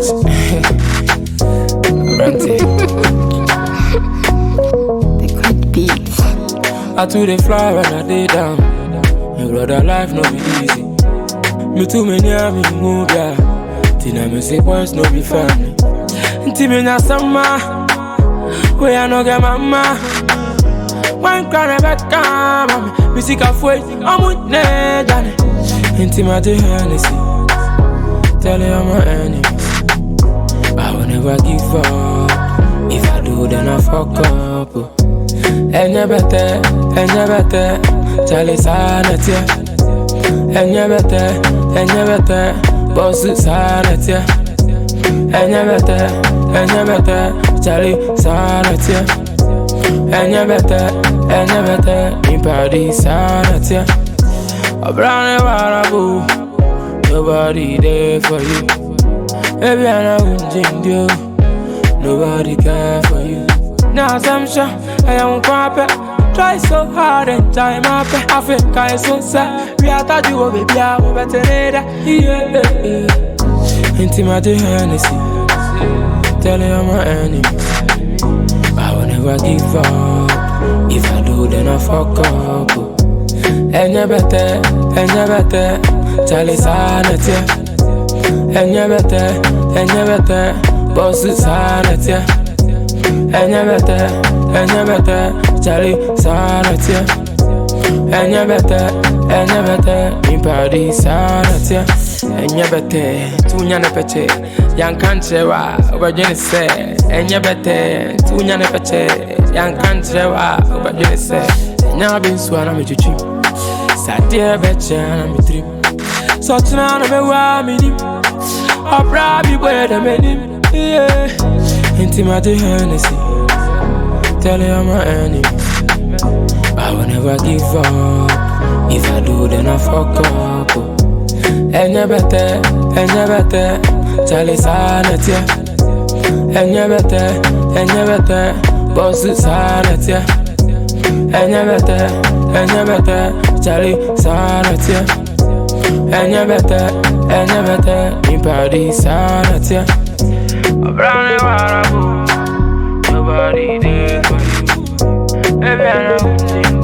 beach. Abrante. Liquid beats. I too dey fly when I dey down. My brother life no be easy. Me too many a me move ya. Tina me say boys no be family. Nti me nya sama. We I no get mama. One crown I bet come. Me sick of way. I'm with ne Johnny. Nti my dey Hennessy. Tell you I'm my enemies. I will never give up. If I do, then I fuck up. oh. Enye bete, enye bete, chale sana tia. Enye bete, enye bete, boss sana tia. Enye bete, enye bete, chale sana tia. Enye bete, enye bete, mi party sana tia. Obrane warabu, nobody there for you. Baby, I know you Nobody care for you. Now I'm sure I am crappy. Try so hard and time up. Africa is so sad. We are thought you were baby, I will better need that. Yeah. Intimate Hennessy. Tell you I'm my enemy. I will never give up. If I do, then I fuck up. Enye bete, enye bete, chale sana tia. Enye bete, enye bete, boss sana tia. Enye bete, enye bete, chale sana tia. Enye bete, enye bete, mi party sana tia. Enye bete, tunya ne peche, yan kanche wa, ubajini se. Enye bete, tunya ne peche, yan kanche wa, ubajini se. Nya bin suana mi chuchu, satie beche na mi trim. So tuna na me wa mi nim, opra bi boy da me nim. Yeah, intimate Hennessy. Tell you I'm my enemy. I will never give up. If I do, then I fuck up. Enye bete, enye bete, chale sana tia. Enye bete, enye bete, boss sana tia. Enye bete, enye bete, chale sana tia. Enye bete, enye bete, mi party sana tia. Abrane warabu, nobody there for you. Baby, I know